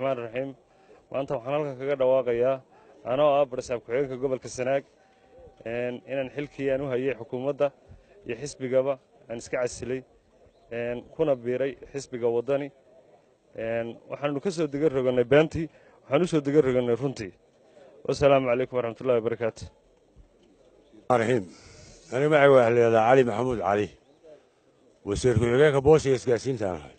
raxmaan raxiim maanta waxaan halkan kaga dhawaaqayaa anoo ah barsaab ku-xigeenka gobolka sanaag inaan xilkii aan u hayay xukuumadda iyo xisbigaba aan iska casilay kuna biiray xisbiga waddani waxaanu ka soo degan rogannay beentii waxaan u soo degan rogannay runtii wasalaamu calaykum waraxmatullahi wabarakaatu raxiim ani magacayga waxaa layihahdaa cali maxamuud cali wasiir ku-xigeenka boosiga isgaarsiintaan ahay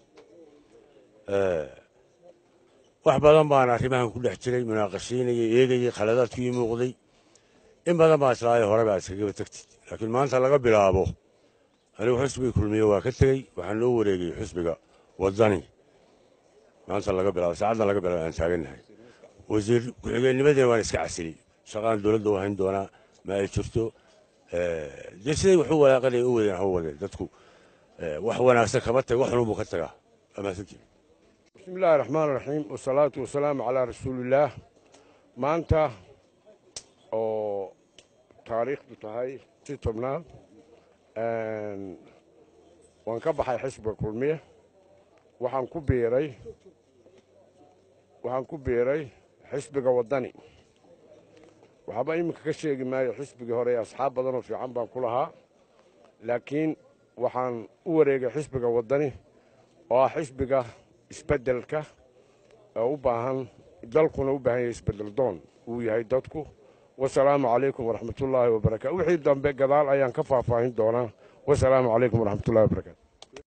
wax badan baan arrimahan ku dhex jiray munaaqashiinayay eegayay khaladaadkii muuqday in badan baa islaayo hore baa iskagaba tegtid laakiin maanta laga bilaabo anigu xusbiga kulmiye waa ka tegey waxaan loo wareegay xusbiga waddani maanta laga bilaabo saacaddan laga bilaabo aan taagannahay wasiir ku-xigeennimadeena waan iska casilay shaqaan dowladda u hayn doonaa ma ay jirto dee siday wax u walaaqanaya u wadeen ha u wadeen dadku wax wanaagsan kama tag wax xununbuu ka tagaa amaasantii bismi illaahi raxmaan raxiim wasalaatu wasalaamu calaa rasuulillaah maanta oo taariikhdu tahay si tobnaad waan ka baxay xisbiga kulmiye waxaan ku biiray waxaan ku biiray xisbiga waddani waxaaba iminka ka sheegi maayo xisbigii hore asxaab badan oo fiican baan ku lahaa laakiin waxaan u wareegay xisbiga waddani oo ah xisbiga isbeddelka oo u baahan dalkuna u baahan yahay isbeddel doon uu yahay dadku wasalaamu calaykum waraxmatullaahi wabarakatu wixii dambe gadaal ayaan ka faahfaahin doonaa wasalaamu calaykum waraxmatullahi wabarakatu